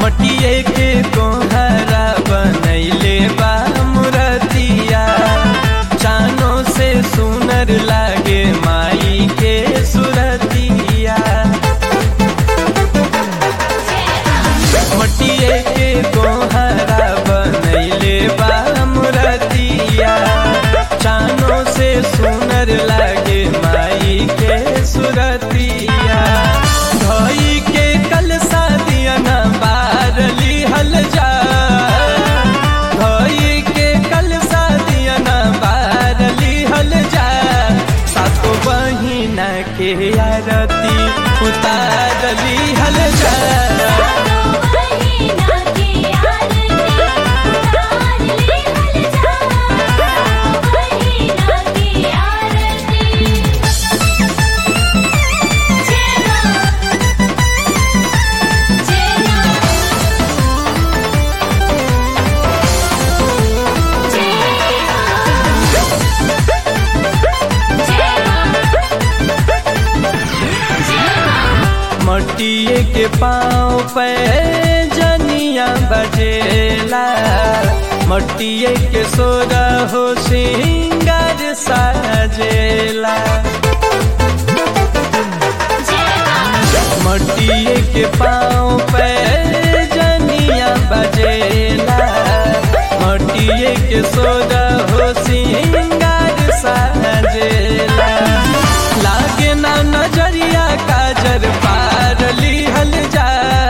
मटिए के कोहरा बनैले बा मुरतिया चानो से सुनर लागे माई के सुरतिया मटिए के कोहरा बनैले बा मुरतिया चानो से सुनर लागे माई के सुरतिया धोई के कल शादिया न बारली हल जा धोई के कल शादिया न बारली हल जा सातो बहिना के आरती उतारली हल जा महीना की आरती उतार ले हल जा महीना की आरती जेना मटिए के पाँव पे जनिया बजेला मटिए के सोरा हो सिंगार साजेला मटिए के पाँव पे जनिया बजेला मटिए के सोरा हो सिंगार साजेला लागे ना नजरिया काजर पारली हल जा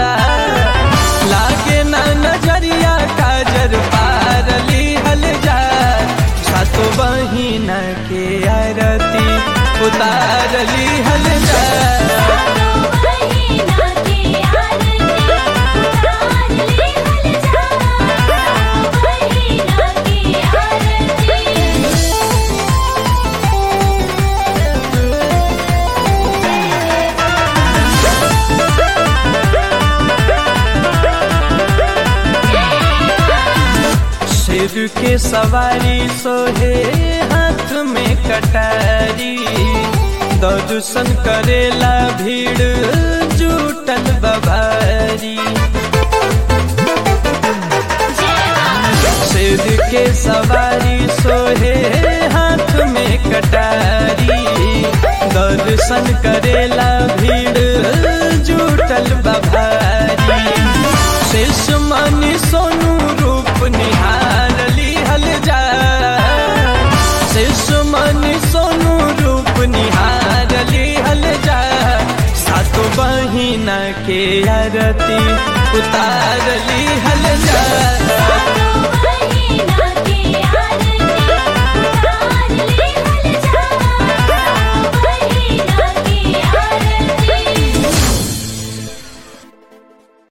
लागे ना नजरिया काजर पारली हल जा सातो बहिना के आरती उतारली हल जा महीना की आरती उतार ले हल जा महीना की आरती सिर के सवारी सोहे हाथ में कटारी दर्शन करेला भीड़ जुटल बबारी सिर के सवारी सोहे हाथ में कटारी दर्शन करेला भीड़ जुटल बभारी शेष मनी सोनू रूप निहारली हल जा शेष मनी सोनू रूप निहारली हल जा सातो बहिना के आरती उतारली हल जा